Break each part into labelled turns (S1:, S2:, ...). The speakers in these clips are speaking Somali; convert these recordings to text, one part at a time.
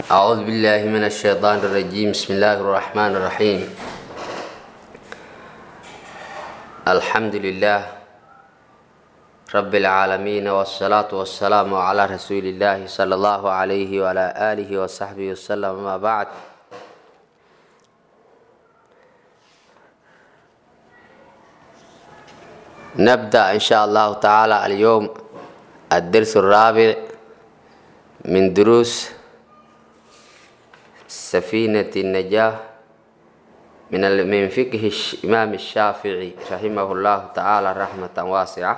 S1: أعوذ بالله من الشيطان الرجيم بسم الله الرحمن الرحيم الحمد لله رب العالمين والصلاة والسلام على رسول الله صلى الله عليه وعلى آله وصحبه وسلم ما بعد نبدأ إن شاء الله تعالى اليوم الدرس الرابع من دروس سفينة النجاة من من فقه الإمام الشافعي رحمه الله تعالى رحمة واسعة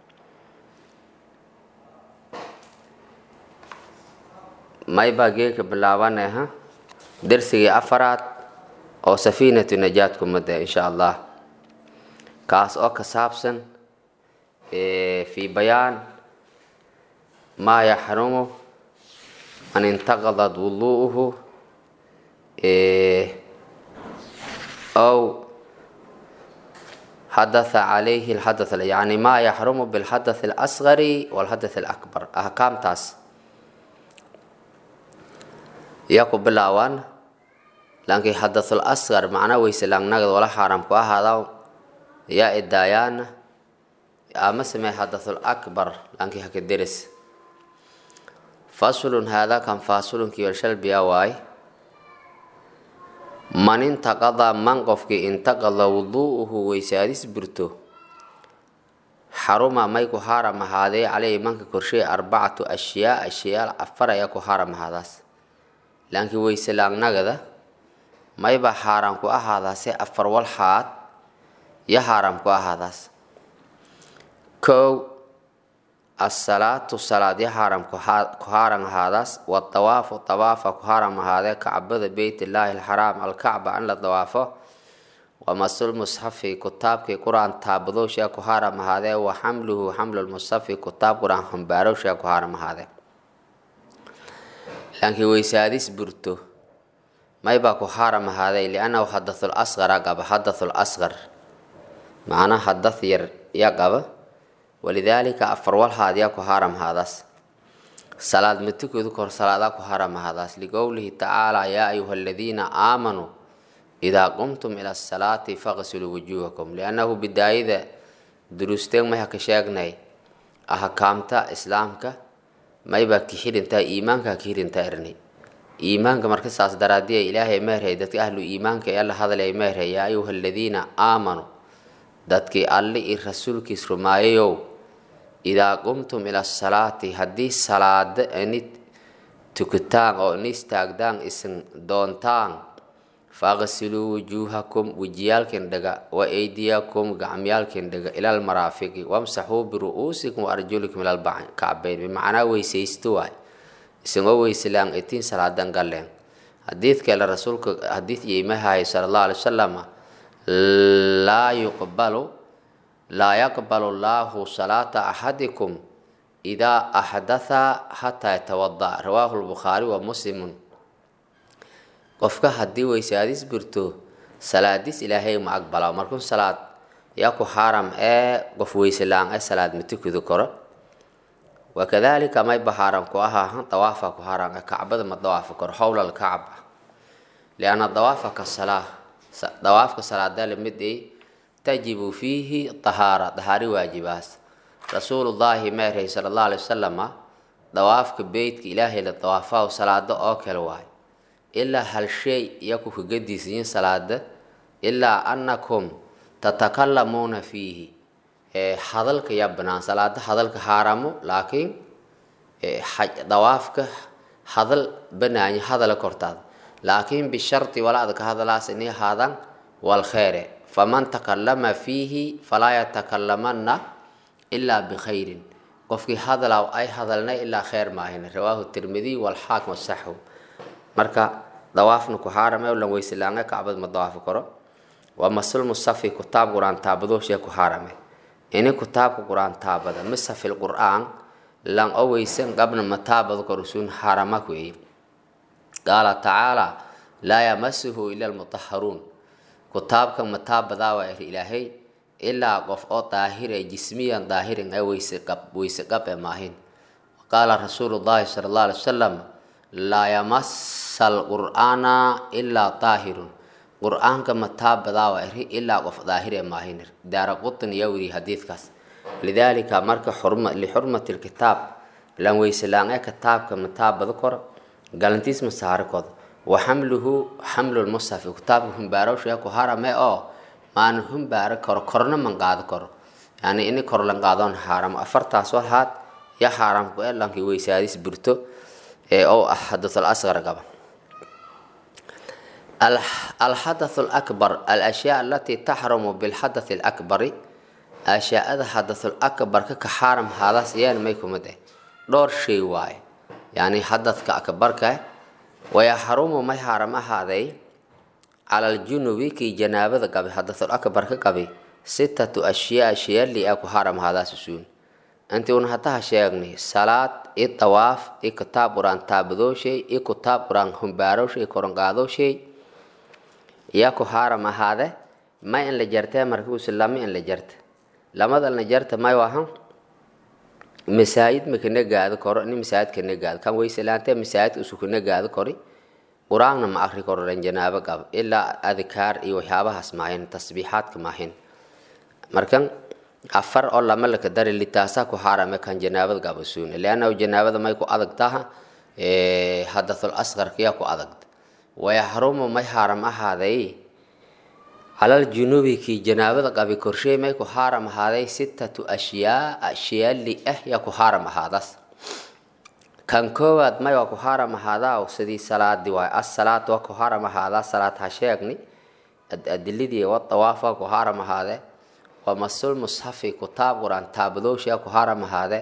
S1: may baa geeka bilaabanayha dersigii afaraad oo safiinatu najaad kumada insha allah kaas oo ka saabsan fi bayaan maa yaxrumu man intaqadad wuduuhu أو حدث عليه الحدث يعني ما يحرم بالحدث الأصغر والحدث الأكبر أحكام تاس يكو بلاوان لكن حدث الأصغر معناه ويسلان نقد ولا حرام كوا هذا يا إدايان أما سمي حدث الأكبر لكن هك الدرس فصل هذا كان فاصل كي يرشل بيا واي man intaqada man qofkii intaqada wuduu'uhu weysaadis burto xaruma may ku haaram ahaadee caleyhi manka korshey arbacatu ashyaa ashyaal afar ayaa ku haaram ahaadaas laakiin weyse laagnagada mayba xaaraam ku ahaadaase afar walxaad yo xaaraam ku ahaadaas kow asalaatu salaad yo xaaram ku haaran ahaadaas wadawaafu dawaafa ku haaram ahaadee kacbada beytillaahi alxaraam alkacba in la dawaafo wamasul musxafi kutaabkii qur-aan taabadowshaa ku haaram ahaadee wa xamluhu xamlulmusxafi kutaab qur-aan hambaarowshaa ku haaram ahaadee laakiin weysaadis burto maybaa ku haaram ahaaday liannahu hadathul asqara qaba hadathul asqar macnaa hadath yar ya qaba walidaalika afar walhaad yaa ku haaram haadaas salaad matukoodu kor salaadaa ku haaram haadaas liqowlihi tacaala yaa ayuha aladiina aamanuu idaa qumtum ila asalaati faqsiluu wujuuhakum liannahu bidaayada duruusteen may haka sheegnay ahkaamta islaamka maybaa kixirintaa iimaankaa kixirintaa ernay iimaanka marka saas daraadiya ilaahay meerhay dadka ahlu iimaanka ee la hadlay meerhay yaa ayuha aladiina aamanuu dadkii alle i rasuulkiis rumaayayow idaa qumtum ila asalaati haddii salaada ini tukutaan oo ini istaagdaan isin doontaan faqsiluu wujuuhakum wejiyaalkin dhaga wa eydiyakum gacmyaalkin dhaga ilal maraafiqi wamsaxuu biru-uusikum waarjulikum ilal kacbayn bimacnaa weysaysto waay isagoo weyselaan itiin salaadan galeen xadiidkeele rasuulka xadiid yeymahaay sala allahu alay wasalam laa yuqbalu laa yaqbalu llaahu salaata axadikum idaa axdatha xataa yatawada rawaahu lbukhaari wa muslimun qofka haddii weysaadis birto salaadis ilaahay ma aqbala markuu salaad yaa ku xaaram ee qof weyse la-aan ee salaad ma tukudi karo wakadalika mayba xaaram ku ahaahan dawaafa ku xaaram ee kacbada ma dawaafi karo howla lkacba lianna dawaafa ka salaa dawaafka salaada lamid ay tajibu fiihi tahaara dahaari waajibaas rasuulullaahi meerhay sala allahu alay wasalama dawaafka beytka ilaahay la dawaafahu salaado oo kale waay ilaa hal shay iyaku kagadiisiyin salaada ilaa annakum tatakalamuuna fiihi hadalka yaa banaan salaada hadalka haaramo laakiin dawaafka hadal banaanya hadala kortaada laakiin bisharti walaada ka hadalaas inay ahaadaan walkheere faman takalama fiihi falaa yatakalamana ilaa bikhayrin qofkii hadalaa ay hadalnay ilaa kheer maahin rawaahu tirmidiy walxaakim wasaxu marka dawaafna ku xaarame lan weysilaange kacbad ma dawaafi karo waa masul musafi kutaab qur-aan taabadooshe ku xaarame ini kutaabka qur-aan taabada misafil qur-aan lan o weysan qabna ma taabado korusun xaaramak weeye qaala tacaala laa yamasuhu ila almutaharuun kutaabka mataabadaa waa er ilaahay ilaa qof oo daahire jismiyan daahirin ee weyse qab weyse qab ee maahin qaala rasuulu llahi sala allah alay wasalam laa yamasa alqur'aana ilaa daahirun qur-aanka ma taabadaa waa iri ilaa qof daahire maahinir daara qutin iyo wiri hadiidkaas lidaalika marka xurma lixurmati lkitaab lan weyselaan ee kitaabka ma taabado koro galantiis ma saari kodo wa xamluhu xamlu lmushafi kitaabka humbaarowsha ku harame oo maana humbaaro karo korna man qaado karo yani ini kor lan qaadoon xaaramo afartaas walhaad ya xaaramku ee lankii weysaadis burto ee oo ah xadathul asqar qaba alxadath lakbar alashyaa alatii taxrumu bilxadath lakbari ashyaada xadathul akbarka ka xaaram haadaas iyaan may kumid eh dhowr shay waaye yani xadadka akbarka wayaxrumu may xaaram ahaaday cala aljunubi kii janaabada qabi xadathul akbarka qabi sitatu ashyaa shayali a ku xaaram haadaas usuun intii un hadaha sheegnay salaad i dawaaf i kitaab quraan taabadooshay i kitaab quraan humbaarowshay koronqaadooshay yaa ku xaaram ahaade may in la jartee markuusi lama in la jarta lamada la jarta may wahan masaajid makana gaado koro ini masaajid kana gaado kan weyselaantee masaajidka isu kana gaado kori qur-aanna ma akri koro dhan janaabo qab ilaa adkaar iyo waxyaabahaas maahin tasbiixaadka maahin markan afar oo lama laka dari litaasaa ku xaarame kan janaabada qaba suune leannahu janaabada may ku adag taha hadathul asqarka yaa ku adagta wayaxrumu may xaaram ahaaday calal junubi kii janaabada qabi korshey may ku xaaram ahaaday sitatu ashyaa ashyaali ah yaa ku xaaram ahaadaas kan koowaad may waa ku xaaram ahaadaa sidii salaadii waay asalaad waa ku xaaram ahaadaa salaad ha sheegni adilidii wa dawaaf waa ku xaaram ahaadee waa masul mushafi kutaab quraan taabadoosha yaa ku xaaram ahaadee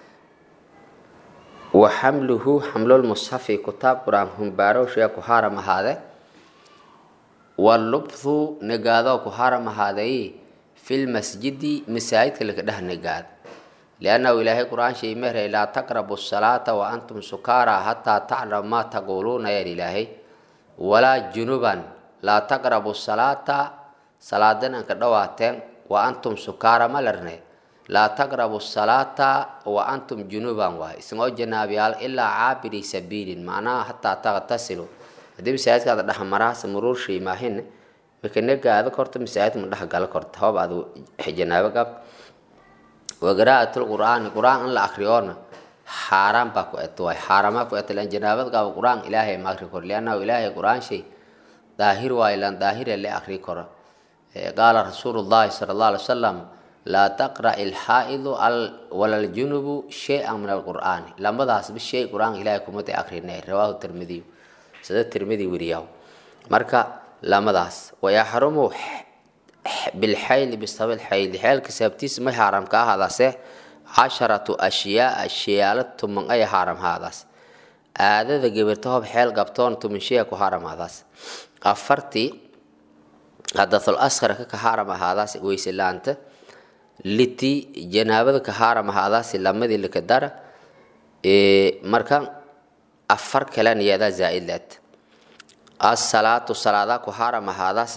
S1: wa xamluhu xamlul mushafi kutaab quraan humbaarowsha yaa ku xaaram ahaadee walubthu negaadoo ku xaaram ahaaday filmasjidi masaajidka laka dheh negaad liannahu ilaahay qur-aan shay mehrey laa taqrabu salaata wa antum sukaara hataa taclamu maa taquuluuna yaan ilaahay walaa junuban laa taqrabu salaata salaadan aan ka dhawaateen wa antum sukaara ma larne laa taqrabu salaata wa antum junuban waay isngoo janaabiyaal ilaa caabiri sabiilin macnaha hataa taqtasilu haddii masaajidkaada dhexmaraasa muruur shay maahin makanagaada korta masaajid ma dhex gala korta hoob aad janaabo qab waqira'atul qur'aani qur'aan in la akriyoona xaaraan baa ku et waay xaaramaa ku et lan janaabad qaba qur'aan ilaahay ma akri koro liannahu ilaahay qur'aan shay daahir waayo lan daahira le akri koro qaala rasuulu llahi sala allah alay wasalam laa taqra' ilxaa'idu wala aljunubu shay-an min alqur'aani lamadaasba shay qur'aanka ilaahay kumada akrinay rawaahu tirmidiyu sida tirmidi weriyaw marka lamadaas wayaxrumu bilxayli bisabil xayli xeelka sababtiisa may xaaram ka ahaadaase casharatu ashyaaa shayaalo tuman ay xaaram haadaas aadada gebirta hob xeel qabtoon tuman shaya ku xaaram haadaas afartii hadathul askarka ka xaaram ahaadaas weyselaanta liti janaabada ka xaaram ahaadaas lamadii laka dara marka afar kalen iyadaa zaa-id leed asalaatu salaadaa ku xaaram ahaadaas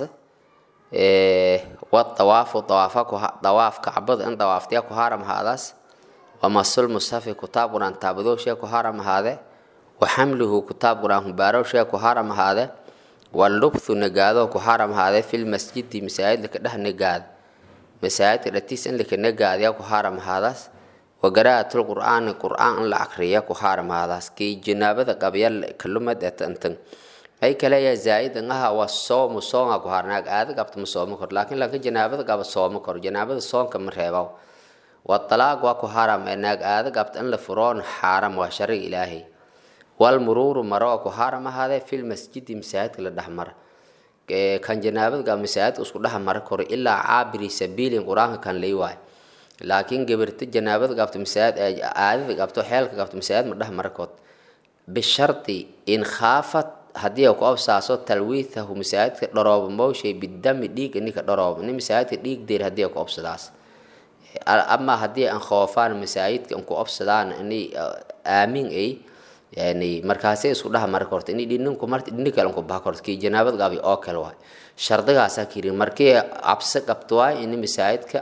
S1: wadawaafu dawaafa dawaaf kacbada in dawaaftiya ku xaaram ahaadaas wamasul musafi kutaab quraan taabadooshe ku xaaram ahaade wa xamluhu kutaab quraan hubaarowshe ku xaaram ahaade walubthu nagaado ku xaaram ahaade fil masjidi masaajid laka dheh nagaad masaajidka dhatiis in laka nagaadya ku xaaram ahaadaas waqira'atul qur'aani qur'aan in la akriya ku xaaram ahaadaas kii janaabada qabya kalumad etantan ay kale ya zaaid ngaha waa soomu soonga ku harnaag aada qabta ma soomo kor laakiin lanka janaabada qaba soomo kor janaabada soonka ma reebaw waa talaaq waa ku haram ee naag aada qabta in la furoon xaaram waa shariga ilaahay wal muruuru maro waa ku haram ahaadee fil masjidi masaajidka la dhex mara kan janaabada qaba masaajidka isku dhex mara koro ilaa caabiri sabiilin qur-aanka kan lay waayo laakiin gabirta janaabada qabta masaajid aadada qabto xeelka qabta masaajid ma dhex mara kood bishardi in khaafat haddii ku absaaso talwiithahu masaajidka dharooba mooshay bidami dhiig ninka dharooba nin masaajidka dhiig deer haddii ku absadaas ama haddii aan khoofaan masaajidka ku absadaan inay aamin ay yani markaasay isku dhaha mari korto inay dhininku marti dhini kale ku baha korto kii janaabad qabi oo kale waay shardigaasaa kiri markii cabsi qabto waay ini masaajidka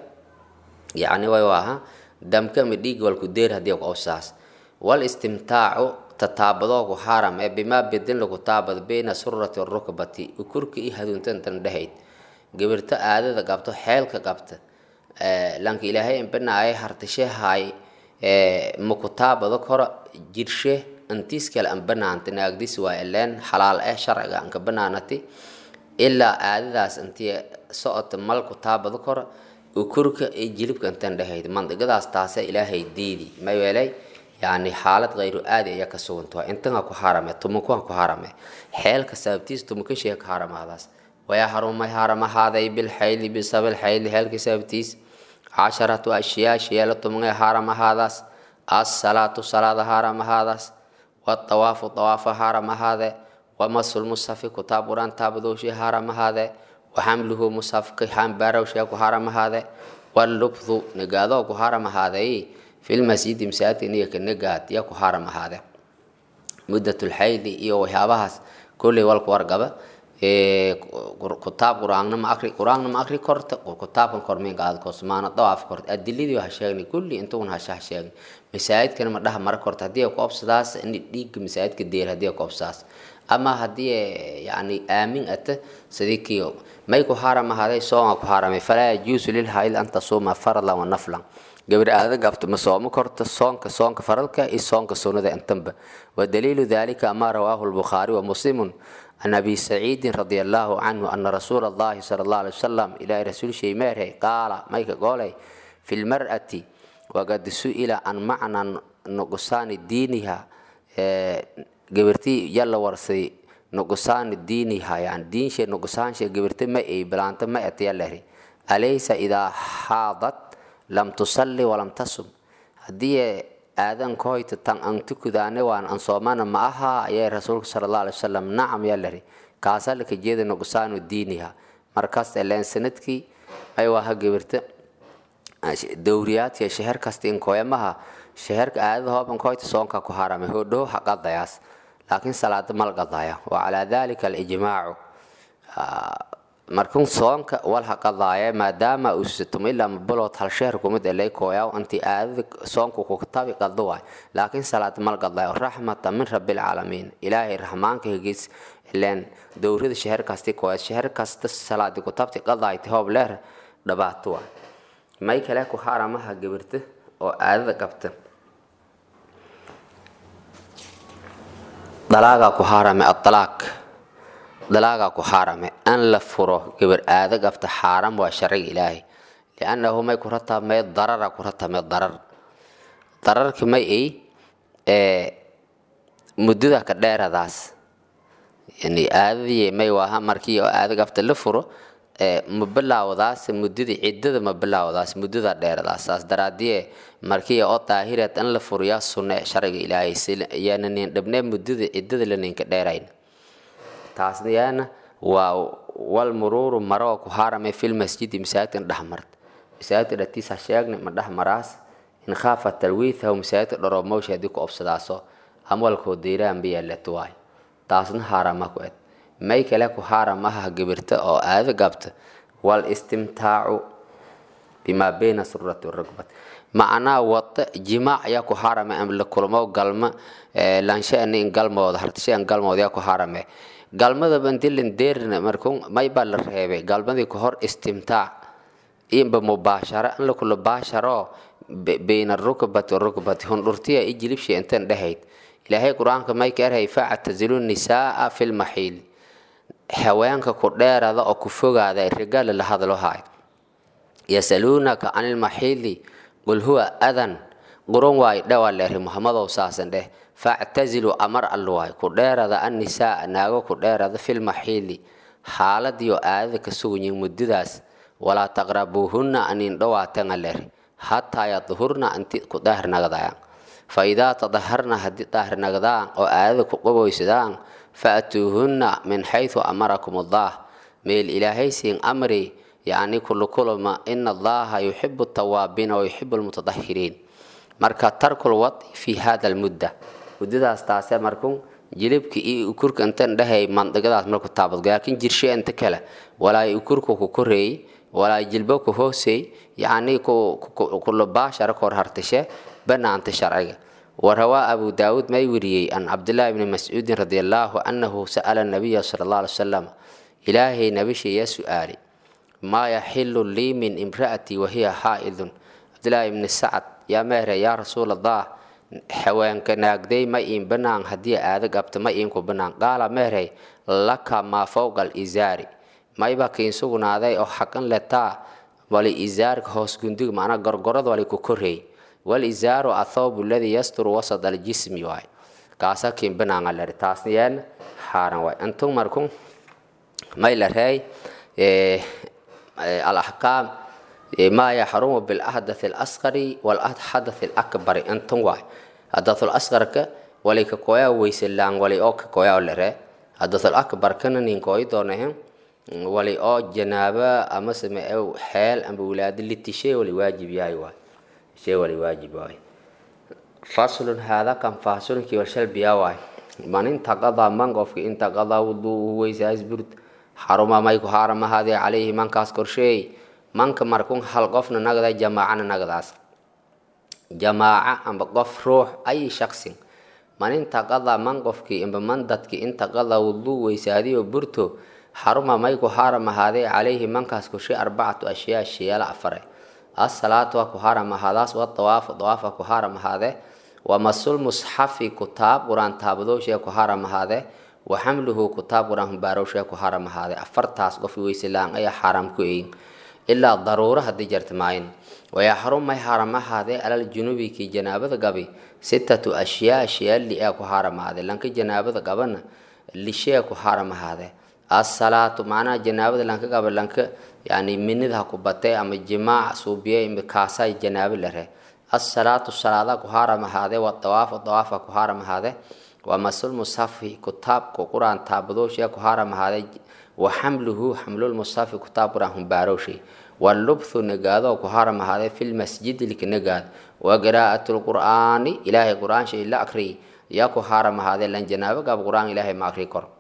S1: yacni way waaha damka ama dhiig walku deer haddii ku absadaas wal istimtaacu tataabadoo ku xaaram ee bimaa bedin lagu taabado bayna surati rukbati ukurka iyo haduuntantan dhahayd gabirto aadada qabto xeelka qabta lanka ilaahay inbanaaya hartashe haay maku taabado koro jirshe antiis kale an banaanta naagdis waa ileen xalaal eh sharciga anka banaanati ilaa aadadaas intii socota malku taabado koro ukurka iyo jilibka intan dhahayd mandigadaas taase ilaahay diidi mayeelay yani xaalad kayru aadi ayaa ka sugantaha intan ha ku harame tumanku ha ku harame xeelka sababtiis tumankashee ka haramahdaas waya harumay haramahaaday bilxayli bisabil xayli xeelka sababtiis casharatu ashyaa sheelo tumangay haramahadaas asalaatu salaada haramahadaas watawaafu tawaafa haramahaade wamasul musafi kutaab quraan taabadowshi haramahaade waxamluhu musafka hambaarowshee ku haramahaade walubthu negaadoo ku haramahaaday filmasjidi masaajidka niga negaad ya ku haramahaade muddatulxayli iyo waxyaabahaas kolley walku wargaba kutaab qur-aanna ma akri qur-aanna ma akri korta kutaabkan kormeyn qaad kosmaana dawaaf korta adiladii ha sheegni kulli intugun hasha ha sheegni masaajidkana ma dhaha mara korta haddii ku obsadaas in dhiigga masaajidka deel haddii ku obsadaas ama haddii yani aamin ata sidii kii may ku haram ahaaday soonga ku haramay falaa yajuusu lilhayd an tasuuma farlan wa naflan gabar aada gabto ma soomo korto soonka soonka faralka iyo soonka sunnada intanba wadaliilu dalika ma rawaahu lbukhaari wa muslimun عن أبي سعيد رضي الله عنه أن رسول الله صلى الله عليه وسلم إلى رسول شيء مره قال مايك قولي في المرأة وقد سئل عن معنى نقصان دينها قبرتي يلا ورسي نقصان دينها يعني دين شيء نقصان شيء قبرتي ما إيه بلانت ما أتيالله أليس إذا حاضت لم تصلي ولم تصم هدي aadan koyta tan an tukudaane waan an soomana ma aha ayay rasuulka sala allah alay wasalam nacam yaa lari kaasaa laka jeeda nuqsaanu diiniha markaas eleen sanadkii ay waha gabirta dowriyaadka sheher kasta in koyamaha sheherka aadada hooban koyta soonka ku harame hodhow haqadayaas laakiin salaada mal qadaya wa calaa dalika alijmaacu markun soonka wal haqadaaya maadaama uusatum ilaa mabalood hal sheher kumid elay kooyaa intii aadada soonku kutabi qado waay laakiin salaad mal qadayo raxmata min rabbilcaalamiin ilaahay raxmaanka hegis ileen dowrada sheher kasti kooya sheher kasta salaadi kutabti qadayti hoob leer dhibaato waay may kale ku haramaha gabirta oo aadada qabta dalaagaa ku harame adalaaq dalaagaa ku xaarame an la furo gabar aada gabta xaaram waa sharciga ilaahay liannahu may ku ratamee darara ku ratamee darar dararki may ay muddada ka dheeradaas yani aadadii may waaha markii oo aada gabta la furo ma bilaawdaas muddadii ciddada ma bilaawdaas muddada dheeradaas saas daraadie markii oo daahireed an la furiyaa sunne sharciga ilaahay yaana nin dhabnee muddada ciddada la ninka dheerayn taasna yaana waa wal muruuru maroo ku haarame fil masjidi masaajidkan dhexmart masaajidka dhatiisa sheegna ma dhexmaraas in khaafa talwiithahu masaajidka dhoromowsha haddii ku obsadaaso amwalkoo deyraan bayaaleto waay taasna haarama ku ed may kale ku haaramaha gabirta oo aada gabta wal istimtaacu bimaa bayna surati rugbat macnaa wada jimaac ayaa ku haarame la kulmo galma lanshaani in galmooda hartashaan galmooda yaa ku haarame galmadaba intilan deerna markun may baa la reebay galmadii ka hor istimtaac inba mubaashara in lakula baasharo bayna rukbati rukbati hundhurtiya i jilibshi intan dhahayd ilaahay qur-aanka may ka erhay factazilu nisaaa fi lmaxiil haweenka ku dheerada oo ku fogaada rigaala la hadlo haay yasaluunaka can ilmaxiili qul huwa adan qurun waay dhawaa leeri muhammadow saasan dheh factazilu amar alluwaay ku dheerada annisaa naago ku dheerada filmaxiili xaaladiyo aadada ka suganyihin muddadaas walaa taqrabuuhunna anin dhawaatanga leeri hataa yadhurna inti ku daahirnagadayaan fa idaa tadaharna haddii daahirnagadaan oo aadada ku qaboysadaan faatuuhunna min xaysu amarakum allah meel ilaahay siin amri yacni kulukuluma ina allaha yuxibu tawaabiina wa yuxibu lmutadahiriin marka tarkul wadi fi hada almudda muddadaas taase markun jilibka iyo ukurka intan dhahay mandigadaas marku taabadgo laakiin jirshe inta kale walaa ukurka ku koreey walaa jilbo ku hooseey yacni kulabaashara kor hartashe banaanta sharciga warawaa abu daawuud may weriyey an cabdillaahi bni mascuudin radi allaahu annahu sa'ala nabiya sala allah alay wasalam ilaahay nabishiya su-aali maa yaxilu lii min imra'atii wahiya xaa'idun cabdillaahi ibni sacad yaa meere yaa rasuul allah haweenka naagday ma iin banaan haddii aada gabto ma iinku banaan qaala meerey laka maa fowqa alizaari mayba kiin sugnaaday oo xaqan letaa wali izaarka hoos gundiga macnaa gorgorada wali ku koreey wal izaaru athawbu alladii yasturu wasad aljismi waay kaasa kiin banaanga lari taasna yeen xaaran waay antun markun may la reey alaxkaam maa yaxrumu bilahdath alasqari walhadath alakbari antun waay hadathul asqarka wali ka koyaa weyselaan wali oo ka koyaa lare hadathul akbarkana nin kooyi doonahen wali oo janaaba ama same xeel amba wilaado litishe wali waajib yahay waay shay wali waajib waay faslun haada kan fasulnkii washalbiya waay man intaqadaa man qofki intaqadaa wuduu weysaas burd xaruma may ku haaramahaadee calayhi mankaas korsheey manka markun hal qofna nagda jamaacana nagdaas jamaaca amba qof ruux ay shaqsin man intaqadaa man qofkii amba man dadki intaqadaa wuduu weysaadiyo burto xaruma may ku haaram ahaadee calayhi mankaas korshe arbacatu ashyaa shiyaala afare asalaatu waa ku haaram ahaadaas wadawaafu dawaafa ku haaram ahaadee wamasul musxafi kutaab qur-aan taabadooshe ku haaram ahaadee wa xamluhu kutaab qur-aan humbaarowshe ku haaram ahaadee afartaas qof weyselaan ayaa xaaraam ku eyin ilaa daruuro haddii jarta maayin wayaxrum may haaram ahaadee alal junubi kii janaabada gabi sitatu ashyaa ashyaa li ee ku haaram ahaadee lanka janaabada gabana lishee ku haaram ahaadee asalaatu macnaha janaabada lanka gaba lanka yani minida ha ku batay ama jimaac suubiye kaasa janaabo lare asalaatu salaada ku haaram ahaadee wa dawaafa dawaafa ku haaram ahaadee waa masul musafi kutaabka qur-aan taabadooshe ku haaram ahaadee wa xamluhu xamlul musafi kutaab qur-aan humbaarowshe walubthu nagaado ku haaram ahaadee filmasjidi lika nagaad wa qiraa'atu lqur'aani ilaahay qur-aan shay la akriy yaa ku haaram ahaadee lan janaabo gab qur-aan ilaahay ma akri kor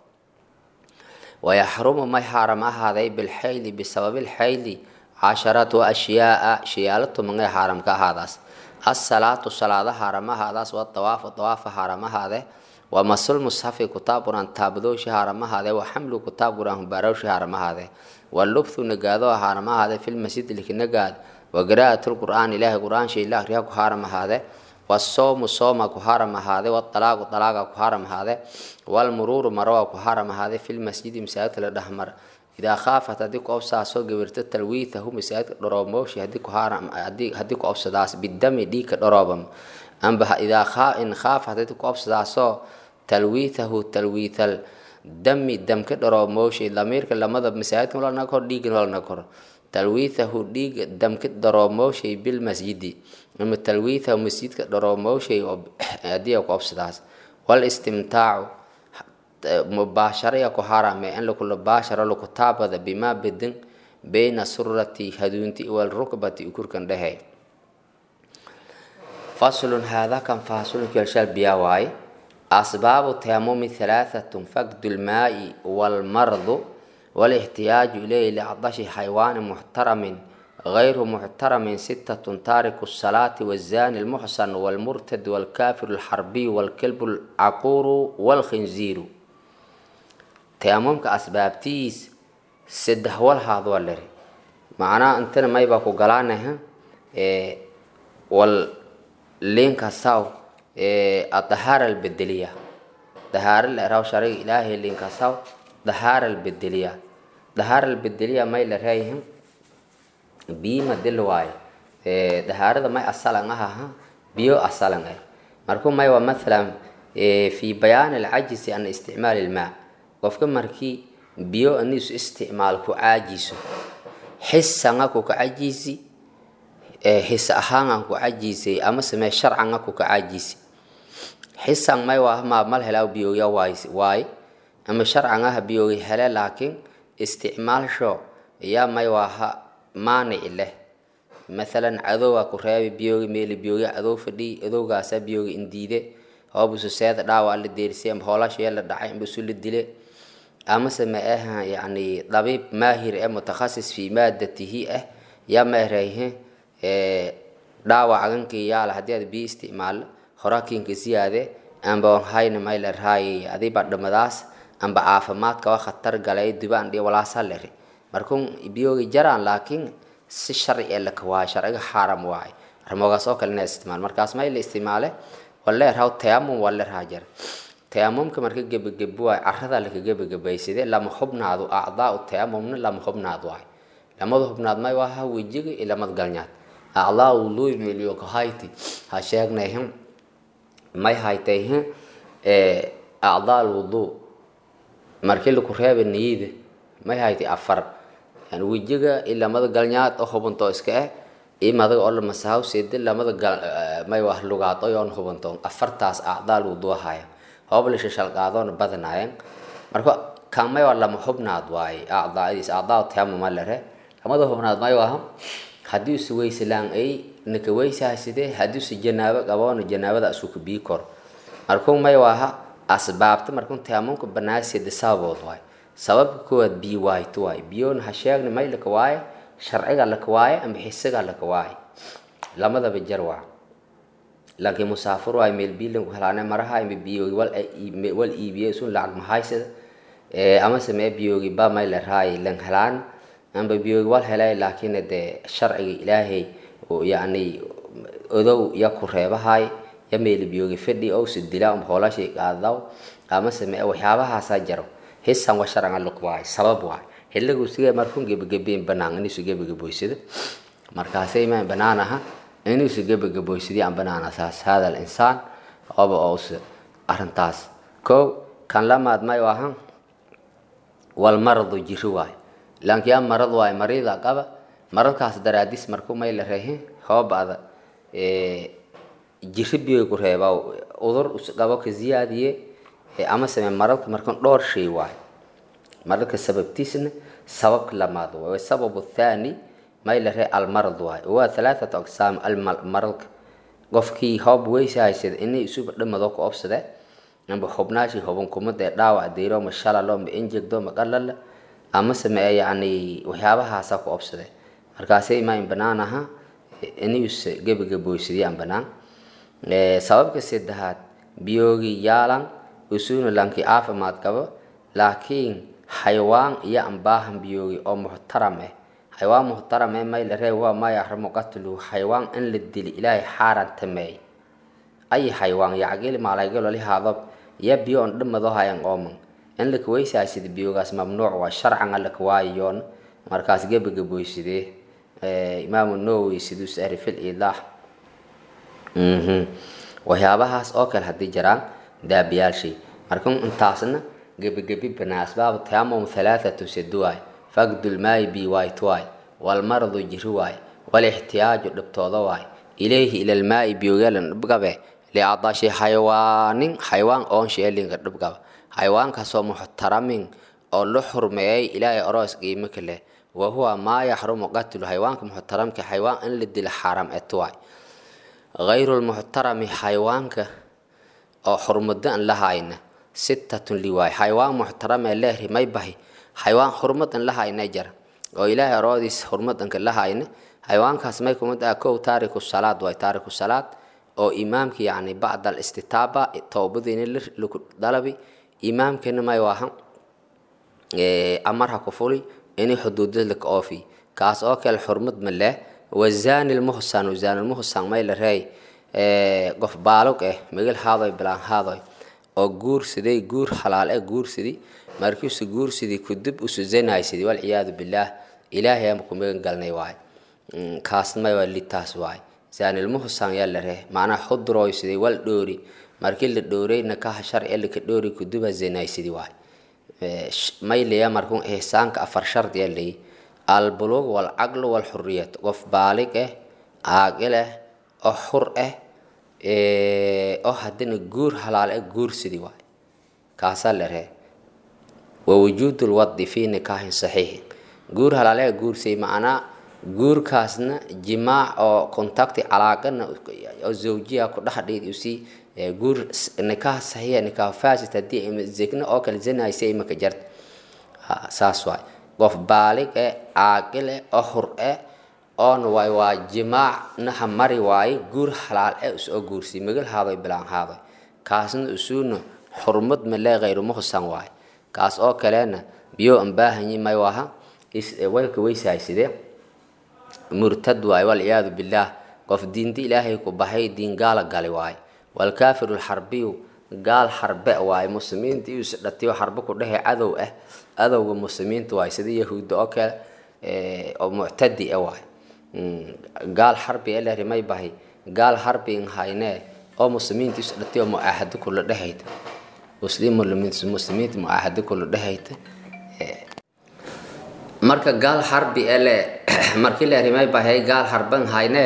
S1: wayaxrumu may haaram ahaaday bilxayli bisababi lxayli casharatu ashyaaa shayaalo tumangay haaram ka ahaadaas asalaatu salaada haaram ahaadaas wadawaafu dawaafa haaram ahaade waa masul mushafi kutaab qur-aan taabadoosha haaram ahaade waa xamlu kutaab qur-aan humbaarowsha haaram ahaade waa lubthu nagaado haaram ahaade filmasjid liki nagaad waa qiraa'atu lqur'aan ilaahay qur-aan shay la akriya ku haaram ahaade wasoomu sooma ku haaram ahaade wadalaaqu dalaaga ku haaram ahaade walmuruuru marowa ku haaram ahaade filmasjidi masaajidka la dhexmar idaa khaafat haddii ku obsaasoo gabirto talwiithahu masaajidka dhoroomooshi haddii ku haaram haddii ku obsadaas bidami dhiigka dhoroobam amba idaa khaa in khaafat haddii ku obsadaasoo talwiithahu talwiithal dami damka dhoroomooshi damiirka lamada masaajidka walna kor dhiigin walna kor talwiithahu dhiiga damka dhoroomowshay bilmasjidi ama talwiithahu masjidka dhoroomowshay haddii ku obsadaas wal istimtaacu mubaasharaya ku harame in lakula baasharo laku taabada bimaa bedin bayna surati haduunti walrukbati ukurkan dhehe faslun haadaa kan fasulunkialshal biyaa waaye asbaabu taamumi halaahatun fakdu lmaai walmardu walixtiyaaju ilayhi liacdashi xayawaani muxtaramin غير محترم ستة تارك الصلاة والزاني المحسن والمرتد والكافر الحربي والكلب العقور والخنزير تياممك أسبابتيس سده والهاض والري معناه أنتنا ما يبقى قلانها إيه واللينك ساو إيه الطهارة البدلية طهارة الإراو شرعي إلهي لينك ساو طهارة البدلية طهارة البدلية ما يلرهيهم biyima dil waayo dahaarada may asalan ahaha biyo asalan ah markuu may waa mathalan fi bayaan alcajisi an isticmaal ilmaa qofka markii biyo anisu isticmaal ku caajiso xisanga ku kacajisi his ahaanga ku cajisay ama samee sharcanga ku kacajisi xisan may waa ma mal helaa biyoya waay waay ama sharcangaha biyoga hele laakiin isticmaalsho yaa may waaha maanic leh maalan cadowga ku reebi biyoogi meeli biyoogi cadow fadhi adowgaasa biyoogi indiide hoobusu seeda dhaawac la deersay amba hoolashee la dhacay amba isu la dile amase ma aha yani dabiib maahir ee mutakhasis fi maadatihi ah yaa ma erayhe dhaawac agankii yaala haddii aad biyo isticmaalo horakiinka siyaade amba on hayna mayla raay adiba dhamadaas amba caafimaadka waa khatar galay dibaan dhiyo walaasa lere markun biyoogi jaraan laakiin si sharci ee laka waayo sharciga xaaram waaye armoogaas oo kale ina isticmaal markaas mayla isticmaale waleerhaw tayamum waleerhaa jar tayamumka marka gebagebo waay carada laka gebagabaysade lama hubnaadu acdaa tayamumna lama hubnaad waay lamada hubnaad may waaha wejiga iyo lamad galnyaad acdaa wuduu meliyo kahayti ha sheegnayhin may haytayhin acdaa alwuduu markii laku reeba niyida may haytay afar yani wejiga iyo lamada galnyaad oo hubantoo iska ah iyo madaga oo lamasahaw seede lamada gal may wah lugaad oo yoon hubanto afartaas acdaa alwuduu haya hooblesha shalqaadoona badanaayeen marka kan may waa lama hubnaad waaye acdaadiis acdaa tayamuma lere lamada hubnaad may waaha haddii usa weysalaan ay naka weysahasidee haddii usa janaabo qaboona janaabada asuka bii kor markuu may waaha asbaabta markun tayamumka banaasida sababood waaye sababka koowaad biyo waayto waaye biyoona ha sheegna may laka waaye sharciga laka waaye ama xisiga laka waaye lamadaba jar waa laakiin musaafir waay meel biilan helaane maraha ima biyoogi wal wal iibiye sun lacag mahaysada ama samee biyoogi ba may la raay lan helaan amba biyoogi wal helay laakiin dee sharciga ilaahay yani odow ya ku reebahay ya meel biyoogi fadhi ow si dila um hoolashay qaadaw ama samee waxyaabahaasaa jaro hisan wa sharcan luq waay sabab waay helagu sige markun gebagabeen banaan inisu gebagaboysada markaasay imaan banaan aha inuusa gebagaboysadii aan banaana saas hada alinsaan oba ousa arrintaas kow kan lamaad may ahan walmaradu jiri waayo laankiyaa marad waayo marida qaba maradkaas daraadis marku may la reehin hoobada jiri biyo ku reeba udur qabo ka ziyaadiye ama same maradka markan dhowr shay waayo maradka sababtiisna sababka lamaad waayo sababu thani may la ree almarad waayo waa halaathatu aqsaam almaradka qofkii hoob weysahaysada inay isuba dhamado ku obsade amba hubnaashi huban kumada dhaawac deyro ma shalalo ma injegdo ma qalala ama samee yani waxyaabahaasa ku obsade markaasay imaan banaan aha inus gebagaboysadiy aan banaan sababka saddexaad biyoogi yaalan usuuna lanki caafimaad qabo laakiin xayawaan iyo ambaahan biyoogi oo muxtaram ah xayawaan muxtaram ee may la reeb waa maa yaxrumu qatluhu xayawaan in la dili ilaahay xaaran tameey ay xayawaan yacgili maalaygalo lihaadab ya biyo on dhamado hayan ooman in laka weysaasid biyoogaas mamnuuc waa sharcan alaka waayoon markaas gebagaboysidee imaamu nawowi siduu sahri fil iidaah waxyaabahaas oo kale haddii jiraan daabiyaalshay marka intaasna gebigebi banaa asbaabu tayamum halaathatu siduwaay faqdulmaayi bi waayt waay walmaradu jiri waay walixtiyaaju dhibtooda waay ilayhi ilalmaa'i biyogeelan dhibgabe liadashi xayawaanin xayawaan oon sheelinka dhibgaba xayawaankaasoo muxtaramin oo la xurmeeyay ilaahay oroos qiimo kale wahuwa maa yaxrumu qatlu xayawaanka muxtaramka xayawaan in la dila xaaram eto waay غayru lmuxtarami xayawaanka oo xurmado an lahayna sittatun liwaay xayawaan muxtaramee leehri may bahi xayawaan xurmadan lahayna jara oo ilaahay aroodiis xurmadanka lahayna xayawaankaas may kumid ah kow taariku salaad waay taariku salaad oo imaamka yani bacda alistitaaba toobadiina laku dalabi imaamkana may waahan amarha ku fuli inay xuduudad laka oofi kaas oo kale xurmad ma leh wazani lmuhsan wazani lmuhsan may la reey qof baalog eh migil haadoy bilaan haadoy oo guursaday guur halaal eh guursadi markiisu guursadi kudib usu zanaysaday walciyaadu billaah ilaahay ama ku magan galnay waay kaasna may waa litaas waay zanilmuhsan yaa la ree macnaha xudroysaday wal dhoori markii la dhoorayna kaha sharci laka dhoori kuduba zanaysadi waay may leeya markun ihsaanka afar shard yaa leeyi albulug walcaqlu walxuriyat qof baalig eh caaqil eh oo xur eh oo haddana guur halaal eh guursidi waay kaasaa la ree wawujuud lwadi fi nikaahin saxiixin guur halaal eh guursay macnaa guurkaasna jimaac oo contacti calaaqana oo zawjiya ku dhex dhiid usii guur nikaah saxiixa nikaah fasid haddii zegna oo kale zanaysa imaka jarta saas waay qof baalig eh caaqil eh oo hur eh oona waay waa jimaac naha mari waaye guur halaal e usoo guursi magal haadoy bilaan haadoy kaasna usuuna xurmad male hayru muhsan waaye kaas oo kalena biyo aan baahanyi may waha walka weysaayside murtad waaye walciyaadu billaah qof diinta ilaahay ku baxay diin gaala gali waaye walkaafiru lxarbiyu gaal xarbe waaye muslimiinta iyuu isdhatiyo xarbe ku dhehe cadow ah adowga muslimiinta waaye sida yahuudda oo kale oo muctadi ah waaye gaal xarbi ee la rimay bahay gaal xarbi in haynee oo muslimiinta isdhatiyo mucaahado kula dhehayta muslim muslimiinta mucaahado kula dhehayta marka gaal xarbi ele markii la rimay bahay gaal harban haynee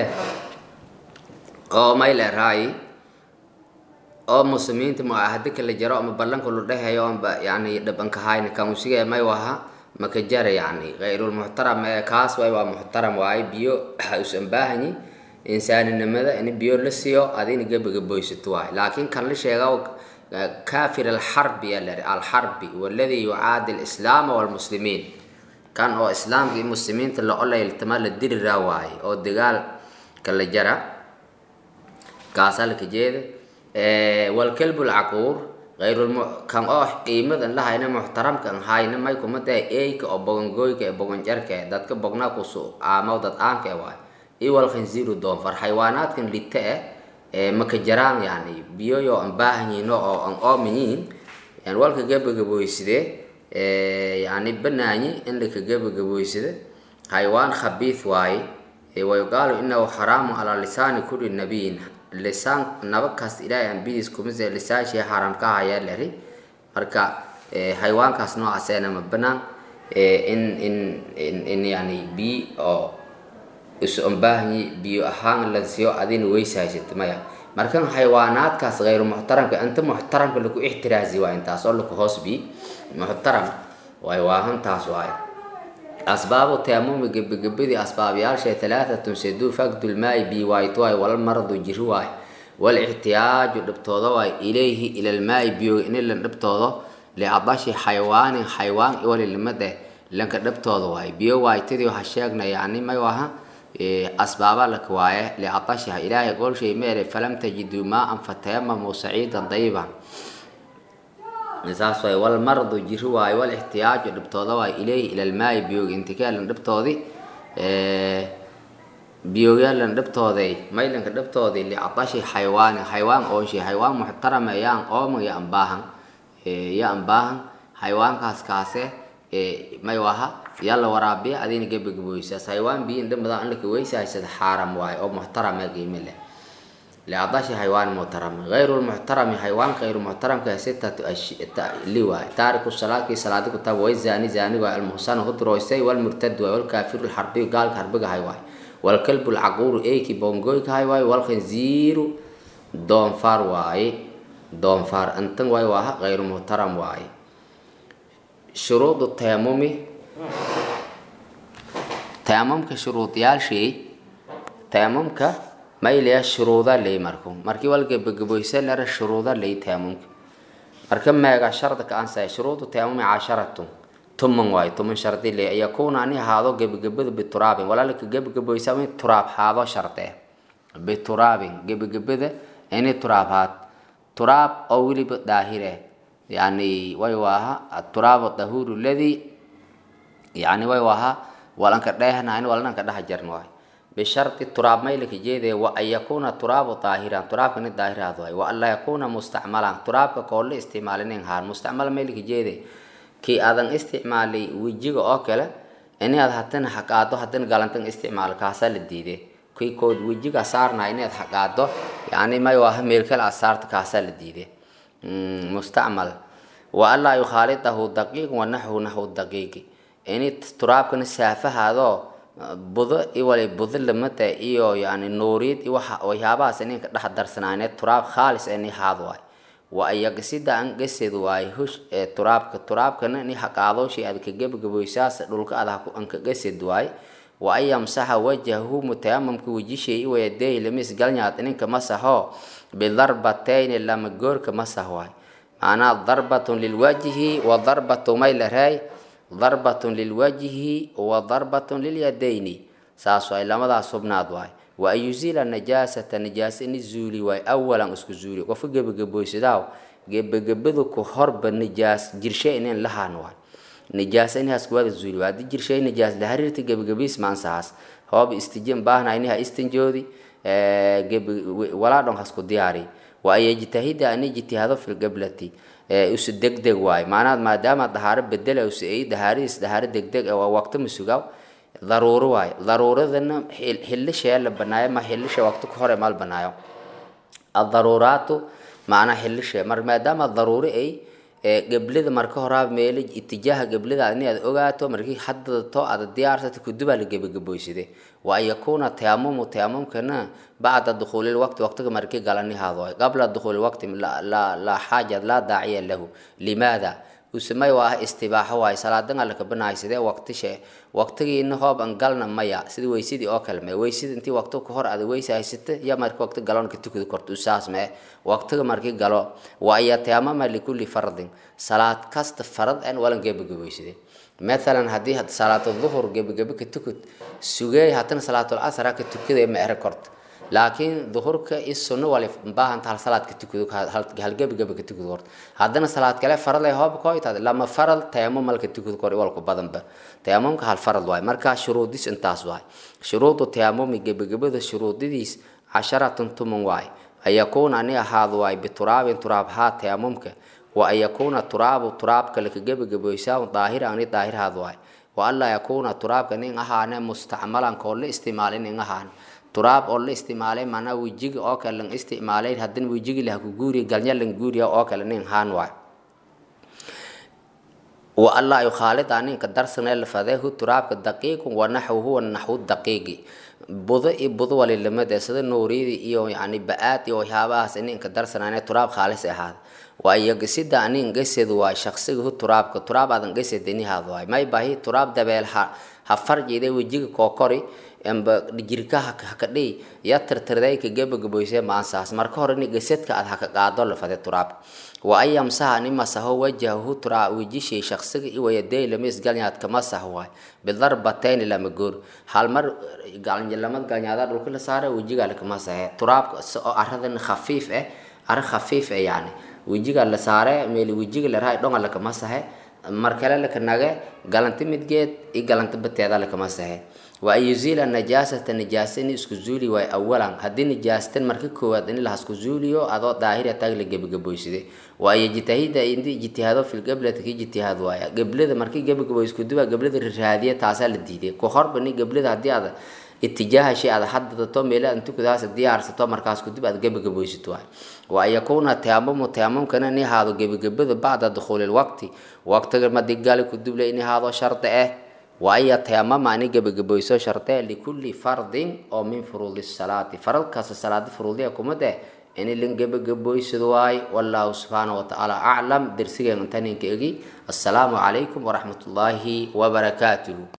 S1: oo may le raayi oo muslimiinta mucaahado kala jaro ama ballanka lu dhehayo amba yani dhabanka hayna kamusiga may waha maka jara yani hayrulmuxtaram ee kaas waay waa muxtaram waaye biyo usan baahanyi insaaninimada in biyo la siiyo adina gebagaboysato waaye laakiin kan la sheega kafir alxarbi alari alxarbi waladi yucaadi alislaama walmuslimiin kan oo islaamka iyo muslimiinta la olayltama la diriraa waaye oo dagaal kala jara kaasaa laka jeeda walkalbu lcaquur ayrkan oo qiimadan lahayna muxtaramkan hayna may kumada eyka oo bogangoyka ee boganjarka dadka bognaa kusu aamaw dad aanka waay iyo walkhinziiru doonfar xayawaanaadkan lita eh ee maka jaraan yani biyoyo aan baahanyiino oo aan oomayiin yani walka gabagaboyside yani banaanyi in laka gabagaboysida xayawaan khabiith waaye wayuqaalu inahu xaraamu calaa lisaani kulli nabiyin lisaan nabakaas ilaahay ambidiis kumise lisaanshii xaaraam ka hayaa lari marka xayawaankaas noocaasena ma banaan in in in in yani biyo oo isu ambaahanyi biyo ahaan lansiyo adina weysahaysato maya markan xayawaanaadkaas hayru muxtaramka inta muxtaramka laku ixtiraasi waa intaas oo laku hoos bi muxtaram way waahantaas waaye asbaabu taamumi gebagabadii asbaabyaasha talaatatun seduu fagdulmaai bi waayto waay wal maradu jiri waay wal ixtiyaaju dhibtooda waay ilayhi ilalmaai biyo inilan dhibtoodo liadashi xayawaanin xayawaan iwalilimade lanka dhibtooda waay biyo waaytadii waxa sheegna yani may waha asbaaba laka waaye liadashiha ilaahay golshay meere falam tajiduu maa-an fatayamamu saciidan dayiban saas waay wal maradu jiri waayo wal ixtiyaaju dhibtooda waay ilayhi ila lmaai biyooga intikaalan dhibtoodii biyoogyaalan dhibtooday maylanka dhibtoodii liadashi xayawaani xayawaan oonshi xayawaan muxtarama yaan ooma ya ambaahan ya ambaahan xayawaankaas kaase may waha yaa la waraabiya adina gebagaboysaas xayawaan biyin dhimada in laka weysahaysada xaaram waayo oo muxtarama qiime leh liadashi xayawaan muxtarami غayru lmuxtarami xayawaan غayru muxtaramka sitatu li waay taariku salaadkii salaadi ku taab way zani zani waay almuhsanu hudroysay walmurtad waay walkaafiru lxarbiyu gaalka harbiga hay waay walkalbu lcaquuru eyki bongoyka hay waay walkhinziiru doonfaar waaye doonfaar intan waay waaha غayru muxtaram waaye shuruudu tayamumi tayamumka shuruudyaashii tayamumka maylaya shuruuda ley marku markii walgebagaboysa lera shuruuda ley taamumka marka meega shardika ansay shuruudu taamumi casharatu tuman waayo tuman shardi ley yakuuna ani haado gebagabada bituraabin walaalika gebagaboysa in turaab haado shardee bituraabin gebagabada ini turaab haad turaab oo weliba daahire yani way waaha aturaab dahuuru ladi yani way waaha walanka dheehnayn walananka dhex jarn waayo bisharti turaab maylaka jeedee wa an yakuuna turaabu daahiran turaabka ni daahiraad waay wa an laa yakuuna mustacmalan turaabka koolla isticmaalinin haan mustacmal maylaka jeede kii aadan isticmaalay wejiga oo kale ini aad hadana xaqaado hadana galantan isticmaal kaasaa la diide kii kood wejiga saarnaa inaad xaqaado yani may waaha meelkale aad saarta kaasaa la diide mustacmal wa an laa yukhaalidahu daqiiq wa naxwu naxwu daqiiqi ini turaabkana saafahaadoo budo iwali budo lamada iyo yani nuuriyad iyo waxa waxyaabahaas ininka dhex darsanaaneed turaab khaalis ini haad waay wa ayagasida an gased waay hush ee turaabka turaabkana ni haqaadooshi aad ka gebagaboysaas dhulka aad anka gased waay wa an yamsaxa wajahu mutayamamka wejishay iwayadeey lamis galnyaad ininka masaxo bidarbatayni lama goorka masax waay macnaa darbatun lilwajhi wa darbatu may la raay darbatun lilwajhi wa darbatun lilyadayni saas waay lamadaas hubnaad waay wa an yuziila najaasata najaasa ini zuuli waay awalan isku zuuli qofka gebagaboysadaaw gebagabadu ku horba nijaas jirshe inin lahaan waay nijaasa inahaas kuwada zuuli waay haddii jirshay nijaas la hariirta gebagabiis maansahaas hoob istijin baahna inaha istinjoodi walaa dhon hasku diyaari wa an yajtahida an ijtihaado fi lqiblati usu degdeg waay maanaad maadaama dahaaro bedela usu ay dahaaridiis dahaaro degdeg waa waqti masugaw daruuro waay daruuradana xilishee la banaayo ma xilisha waqti ka hore maal banaayo adaruuraatu macnaa xilishe mar maadaama daruuri ay geblida marka horaa meelo itijaaha geblida in aad ogaato markii haddato aad diyaarsata kudubaa la gebagaboysade wa an yakuuna tayamumu tayamumkana bacda dukhuuli lwaqti waqtiga markii galanihaado qabla dukhuuli waqti laa xaaja laa daaciya lahu limaada usamay waa ah istibaaxo waay salaadan alla kabanahay sidee waqtishe waqtigiina hoob an galna maya sida weysadii oo kale mee weysada intii waqti ka hor aad weysa haysata ya markii waqti galon ka tukada korto usaas mee waqtiga markii galo wa an yatayamama likulli fardin salaad kasta farad an walan gebagaboysade mathalan haddii salaatu duhur gebagabe ka tukad sugey haddana salaatul casra ka tukada ma ere korto laakiin duhurka i sunno wali baahanta hal salaad ka tukado hal gebagaba ka tukado horta haddana salaad kale farad ay hoob ko itaad lama farad tayamum malka tukado kor walku badanba tayamumka hal farad waay marka shuruudis intaas waay shuruudu tayamumi gebagabada shuruudidiis casharatun tuman waay an yakuuna ani ahaado waay bituraabin turaab haa tayamumka wa an yakuuna turaabu turaabka laka gebagaboysaa daahira ani daahirhaad waay wa anlaa yakuuna turaabka nin ahaane mustacmalan koo la isticmaalin nin ahaan turaab oo la isticmaalay maanaa wejiga oo kale lan isticmaalay haddana wejigi lah ku guuriya galnya lan guuriya oo kale nin haan waay wa allah yukhaalid aninka darsanee lafadeehu turaabka daqiiqun wa naxwuhu wa naxwu daqiiqi budo iyo budo walilamade sida nuuriyada iyo yani ba-aad iyo waxyaabahaas ininka darsanaane turaab khaalis ahaada waayo gesida anin gesed waay shaqsiga hu turaabka turaab aadan gesed inihaad waay may bahi turaab dabeel ha ha farjide wejiga kookori amba jirka hakadhii ya tirtirday ka gebagaboysee maansaas marka hore ni gesedka aad haka qaado lafade turaabka wa an yamsaha ni masaho wajahahu turaa wejishii shaqsiga iwayadey lama isgalnyaad kama sah waay bidarbatayni lama goor hal mar lamad galnyaada dhulka la saara wejigaa lakama sahe turaabka oo aradan khafiif eh ara khafiif eh yani wejiga la saare meel wejiga la raay dhonga lakama sahe mar kale laka nage galanti midgeed i galanti bateeda lakama sahe wa an yuziila najaasata najaasa in isku zuuli waay awalan haddii nijaastan marka koowaad in lahasku zuuliyo adoo daahira taag la gebagaboyside wa an yajtahida indi ijtihaado fi lqiblati ka ijtihaad waaya geblada markii gebagaboysku duba geblada riraadiya taasaa la diiday ku horba ni geblada haddii aad itijaaha shay aad hadadato meela aad tukadaas diyaarsato markaas kudib aad gebagaboysato waay wa an yakuuna tayamumu tayamumkana in ahaado gebagabada bacda dukhuuli lwaqti waqtiga madigali kuduble in ahaado shardi ah wa an yatayamama ani gebagaboyso shardee likulli fardin oo min furuudi salaati farad kasta salaada furuudiya kumade in lin gebagaboysado waay wallahu subxaana watacaala aclam dersigeen intaninka egi assalaamu calaykum waraxmat ullaahi wabarakaatuhu